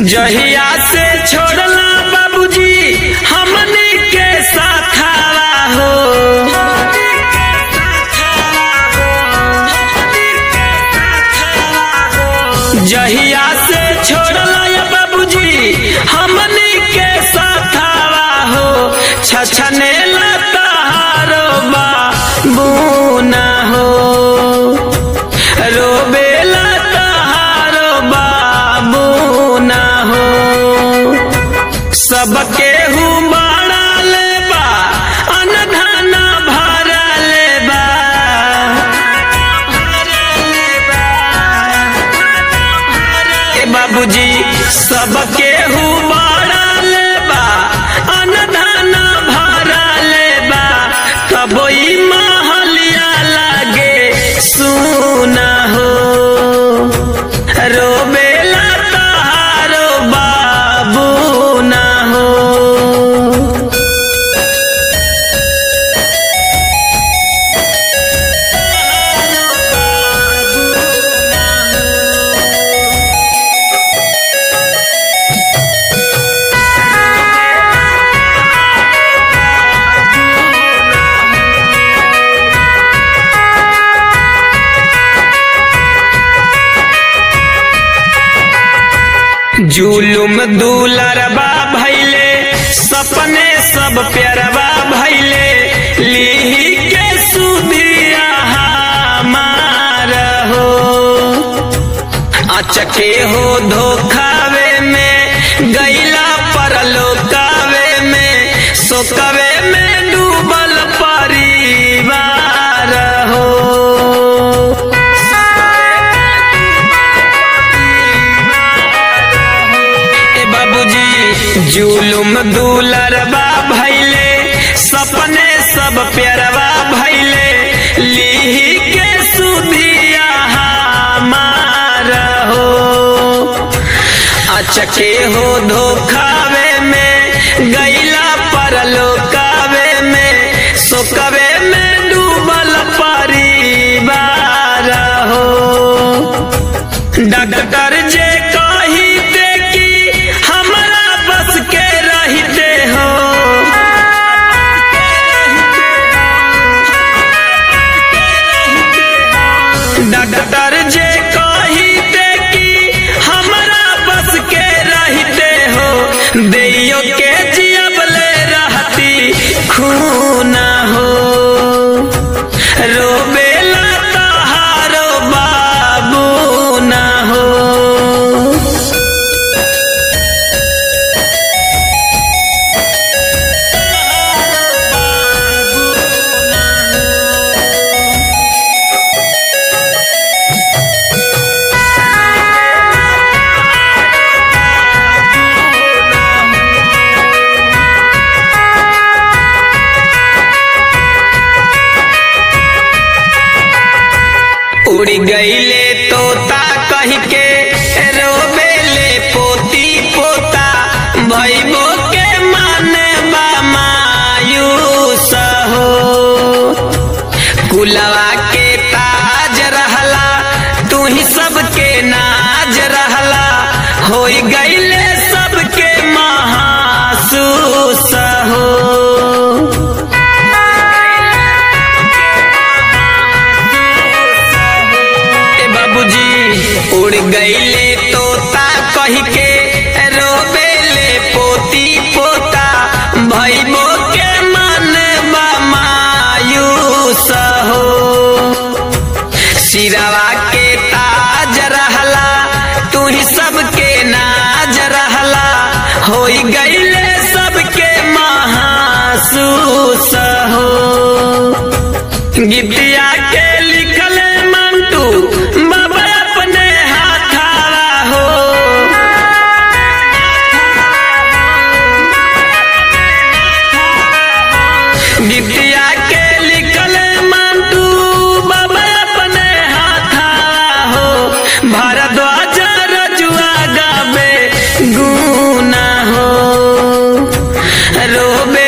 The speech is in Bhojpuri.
जहिया से छोड़ला बाबूजी हमने के साथावा हो जहिया से छोड़ला या बाबूजी हमने के साथावा हो छछने लतारो बाबूना हो रोबेला तहारो बाबू ना हो सबके हु बाड़ा लेबा अनधना भरा लेबा ए बाबूजी सबके हु बाड़ा लेबा अनधना भरा लेबा तबो ई महलिया लागे सुना हो रोबेला तहारो बाबू ना हो जुलुम दुलरबा भैले सपने सब प्यारबा भैले लीही के सुधिया हमार हो अचके हो धोखावे में गैला परलोकावे में सोकवे में डूबल परिवार हो ए बाबूजी जुलुम दुलरबा भैले सपने सब प्यारबा भैले लीही के सुधिया हमार हो अचके हो धोखावे में गैला परलोकावे में सोकवे में डूबल परिवार हो डॉक्टर जे कहिते कि हमरा बस के रहते हो डॉक्टर जे कहिते कि हमरा बस के रहते हो देइयो के जियबले रहती खूना हो रोबेला तहारो बाबू ना हो उड़ गईले तोता कह के रोबेले पोती पोता भैबो के माने बा मायूस हो कुलवा के ताज रहला तू ही सबके नाज रहला हो गईले सबके महासूस हो ए बाबूजी उड़ गईले तोता कह के रोबेले पोती पोता भैबो के मन बा मायूस हो सिरवा के ताज रहला तू ही सबके नाज रहला हो गईले सबके महासूस हो गीतिया के लिखल मंटू बाबा अपने हाथावा हो गीतिया के लिखल मंटू बाबा अपने हाथावा हो भारद्वाज रजुआ गावे गुना हो रोबे